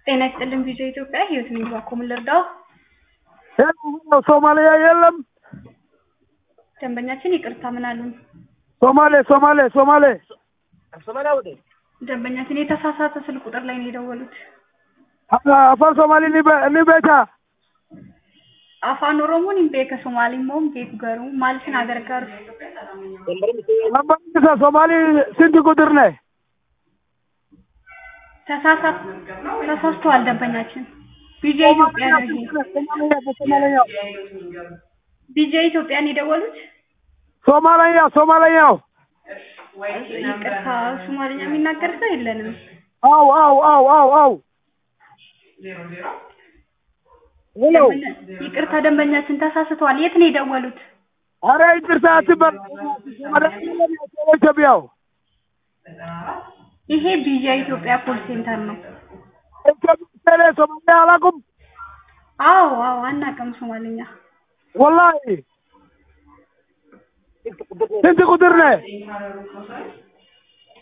ጤና ይስጥልን ቪዲዮ ኢትዮጵያ ህይወት ነኝ ባኮ ምን ልርዳው? ሶማሊያ የለም። ደንበኛችን ይቅርታ ምን አሉን? ሶማሌ ሶማሌ ሶማሌ ደንበኛችን የተሳሳተ ስልክ ቁጥር ላይ ነው የደወሉት። አፋን ሶማሊ ni beeka afaan oromoon hin beeka somaaliin moo hin beeku garuu maal isin agargaaru lambarri isa ሶማሊ ስንት ቁጥር ነህ? ተሳሳት ተሳስተዋል ደንበኛችን ቢጄ ኢትዮጵያ ነው ይሄ ሶማለኛው ቢጄ ኢትዮጵያን የደወሉት ሶማለኛ ሶማለኛው ይቅርታ ሶማሊኛ የሚናገር ሰው የለንም አው አው አው አው አው ሄሎ ደንበኛ- ይቅርታ ደንበኛችን ተሳስተዋል የት ነው የደወሉት አረ ይቅርታ አትበል ኢትዮጵያው ይሄ ቢጄ ኢትዮጵያ ኮል ሴንተር ነው ኢትዮጵያ ሶማሊያ አላውቅም አዎ አዎ አናውቅም ሶማሊኛ ወላሂ ስንት ቁጥር ነህ?